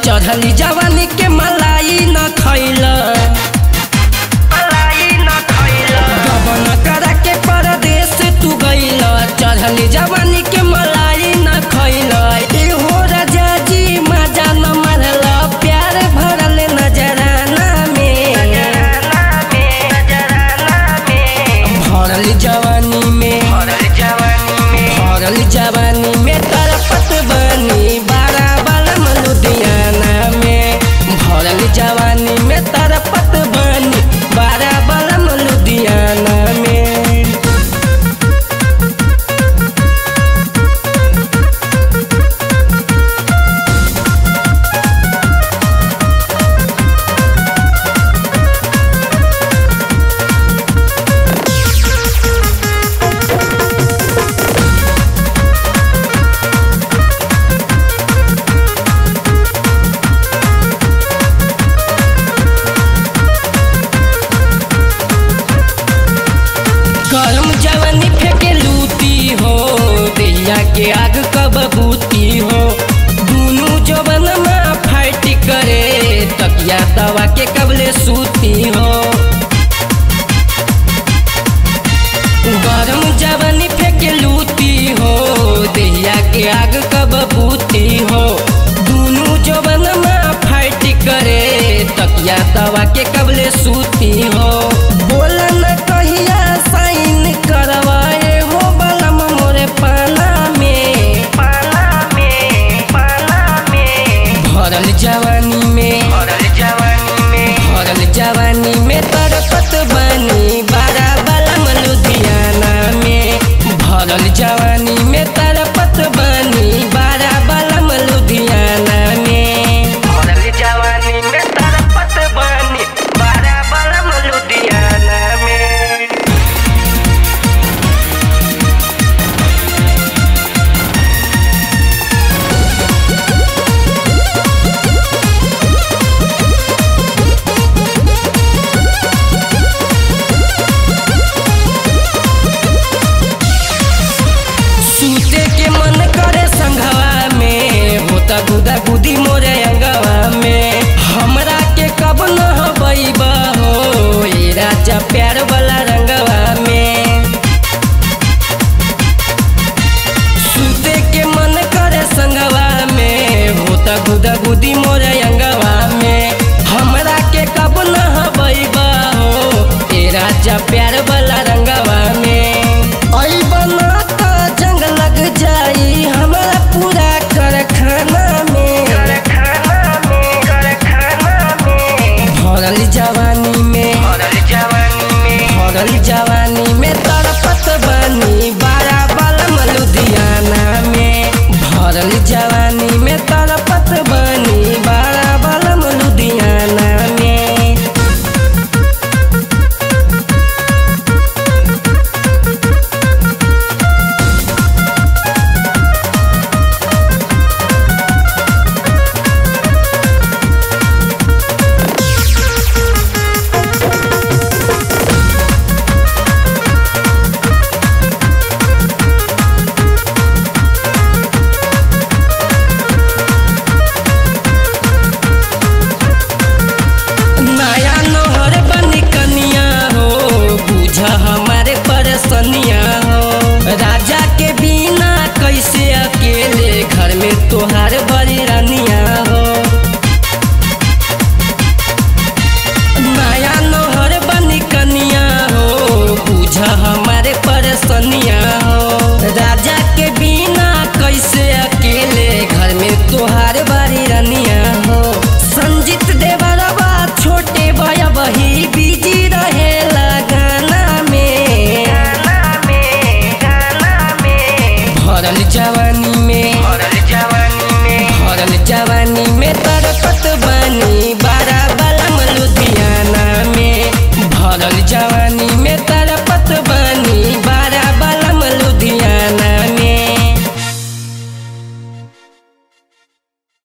चढ़ली जवानी के मलाई न खैल गबन करा के परदेश तू गइल चढ़ली जवानी के मलाई न खैल एहो राजा जी मजा न मारल प्यार भरल नजराना में भरल जवानी में भरल जवानी में तरपत बनी बारा बलम लुधियाना में भरल जवानी में तरपत बनी बारा बलम लुधियाना में करम जवानी फेंके लूती हो दैया के आग कब बूती हो दुनू जवन में फाइट करे तकिया दवा के कबले सूती हो गरम जवानी फेंके लूती हो दैया के आग कब बूती हो दुनू जवन में फाइट करे तकिया दवा के कबले सूती हो बोला न कहिया साइन करवाए हो बलम मोरे पाना में पाना में पाना में भरल जवानी में भरल जवानी में भरल जवानी में तरपत बनी बारा बलम लुधियाना में भरल जवानी में तरपत बनी बारा बलम लुधियाना में भरल जवानी में तरपत बनी बारा बलम लुधियाना में सूते के मन करे संघवा में होता गुदा गुदी मोरे अंगवा में हमरा के कब न हबैबा हो ए राजा प्यार वाला